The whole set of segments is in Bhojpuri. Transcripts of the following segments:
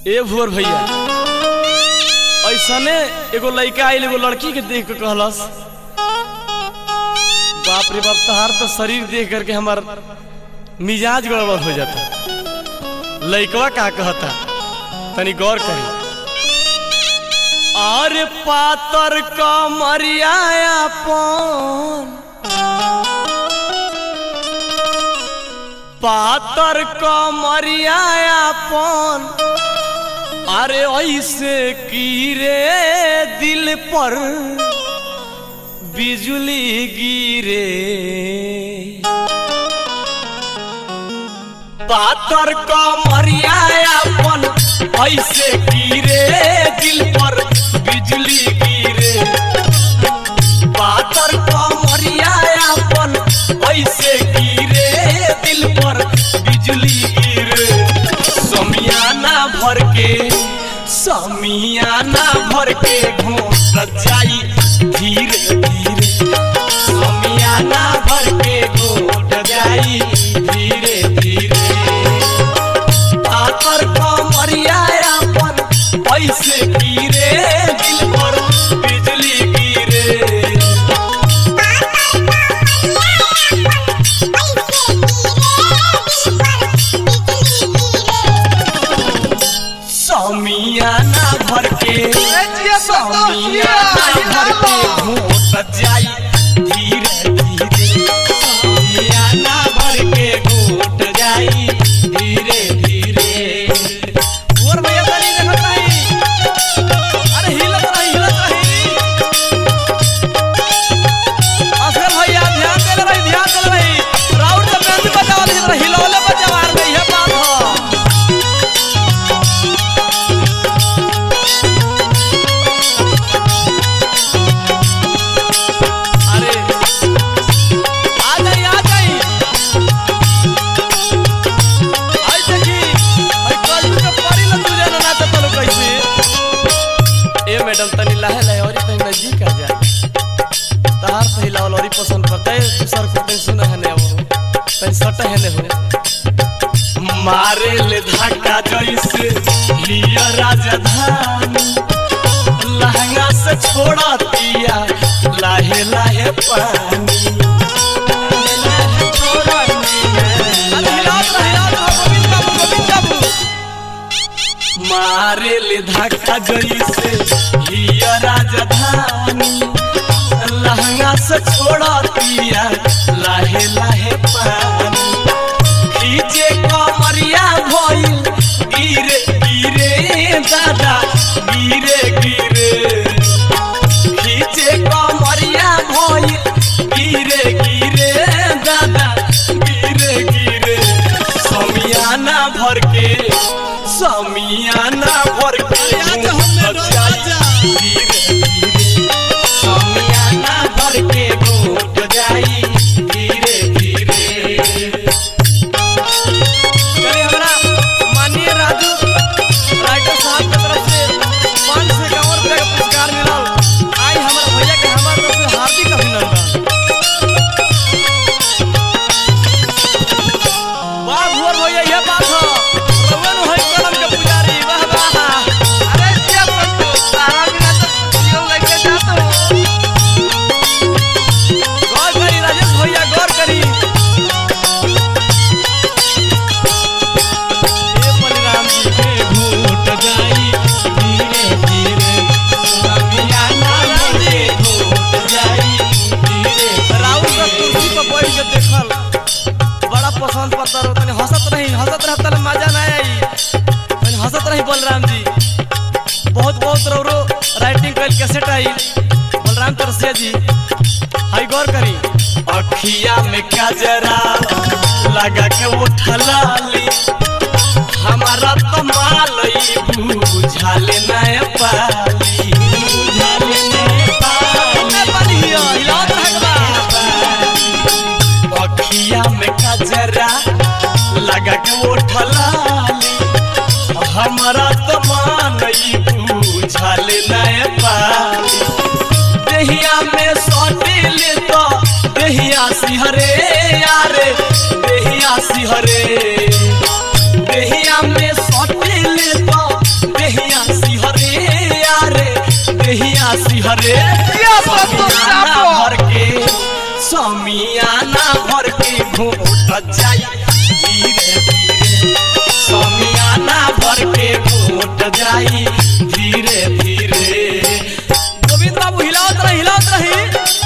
ए भोर भैया ऐसने एगो लड़का आइल एगो लड़की के देख के कहलस बाप रे बाप तहार तो शरीर देख करके हमार मिजाज गड़बड़ हो जाता लड़कवा का कहता तनी गौर करी अरे पातर कमरिया अपन पातर कमरिया अपन अरे ऐसे कीरे दिल पर बिजली गिरे पातर कमरिया अपन ऐसे गिरे दिल पर बिजली गिरे पातर कमरिया अपन ऐसे गिरे दिल पर बिजली गिरे समियाना भर के समियाना भर के घोट जाई धीरे धीरे समियाना भर के घोट जाई धीरे धीरे आकर कमरिया अपन ऐसे गिरे दिल पर बिजली गिरे समियाना भर के समियाना भर के घोट जाई धीरे धीरे समियाना भर के घोट जाई धीरे धीरे और भैया तनी देखत रही अरे हिलत रही हिलत रही असल भैया ध्यान दे रही ध्यान दे रही राउंड जब बैंड बजावा ली हिलौले बजावा रही है बात हो अरे आ जाई आ जाई आई देखी आई कल के परी ल तुझे ना नाच तलो कैसे ए मैडम तनी लाहे लाहे और तनी नजदीक आ जा तहार सही लावल और पसंद करता है तू सर को तनी सुना है ने वो तनी सट है ने हो मारे ले धक्का जैसे लिया राजधानी लहंगा से छोड़ा दिया लाहे लाहे पानी मारे ले धक्का जैसे लिया राजधानी लहंगा से छोड़ा दिया लाहे लाहे पानी खींचे कमरिया भइल गिरे गिरे दादा गिरे गिरे खींचे कमरिया भइल गिरे गिरे दादा गिरे गिरे समियाना भर के समियाना भर के धीरे धीरे समियाना भर के घोट जाई धीरे धीरे चलिए हमारा माननीय राजू राइटर साहब के तरफ से पाँच सौ इक्यावन रुपया का पुरस्कार मिलल आई हमारे भैया के हमारे तरफ से हार्दिक अभिनंदन वाह भुवर भैया यह बात हो रउआ नु है कलम के पुजारी वाह वाह अरे जिया पंतु तारा बिना तो जियो लेके जात हो गौर करी राजेश भैया गौर करी हे बलराम जी के घूट जाई धीरे धीरे समियाना जी घूट जाई धीरे राउर का कुर्सी पर बैठ के देखल बड़ा पसंद पड़ता रहो तनी हंसत रही हंसत रह तले मजा ना आई तनी हंसत रही बलराम जी बहुत बहुत रौरो राइटिंग कल कैसेट आई बलराम तरसिया जी हाई गौर करी अखिया में काजरा लगा के उठलाली हमारा तो मालई बुझाले नय पाली बुझाले नय पाली हिलावत रहबा अखिया में कजरा लगा के उठलाली हमारा तो मानई बुझाले नय पाली देहिया में सटिल तो देहिया सिहरे यारे देहिया सिहरे देहिया में सटिल तो धरे क्या बात तो समियाना चापो। भर के समियाना भर के घोट जाई धीरे धीरे समियाना भर के घोट जाई धीरे धीरे गोविंद बाबू हिलावत रही हिलावत रही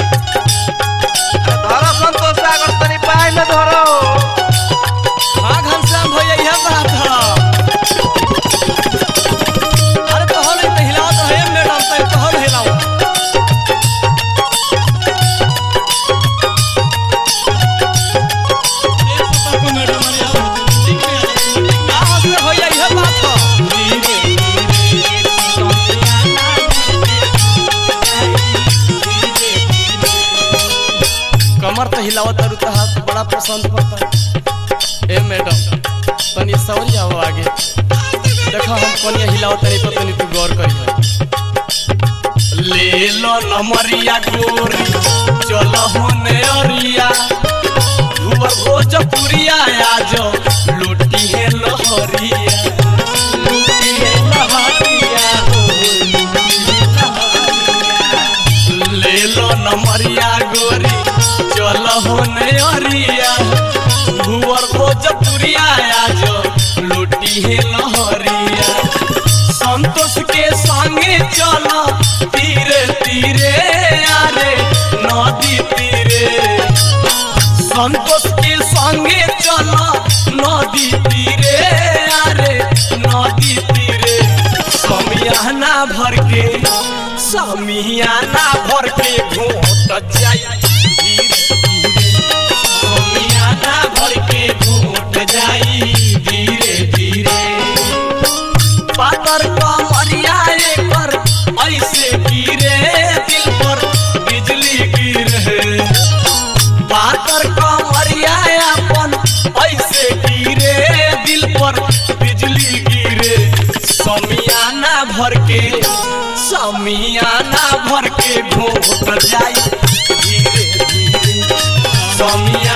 धरो संतोष सागर तनी पाए में धरो हाँ घनश्याम भैया यह बात है अरे तो हल तो हिलावत रहे मैडम तो तो हल हिलाओ का हंसले भैया यह बात है कमर तो हिलावत और हाथ बड़ा पसंद पड़ता ए मैडम तनी सौरी आओ आगे देखो हम कनिया हिलाओ तनी पर तनी तू गौर करियो ले लो नमरिया गोरी चलो होने अरिया धुवर भोजपुरिया आज लूटी है लहरिया लूटी है लहरिया हो, लूटी है लहरिया। ले लो नमरिया गोरी चल होने अरिया भुवर भोजपुरिया आज लूटी है लहरिया संतोष के संगे चल तीरे तीरे आरे नदी तीरे संतोष के संगे चल नदी तीरे आरे नदी तीरे समियाना भर के समियाना भर के घोट जाई धीरे धीरे समियाना भर के घोट जाई धीरे धीरे पातर कमरिया पर ऐसे गिरे दिल पर बिजली गिरे पातर कमरिया अपन ऐसे गिरे दिल पर बिजली गिरे समियाना भर के समियाना भर के घोट जाई धीरे धीरे समिया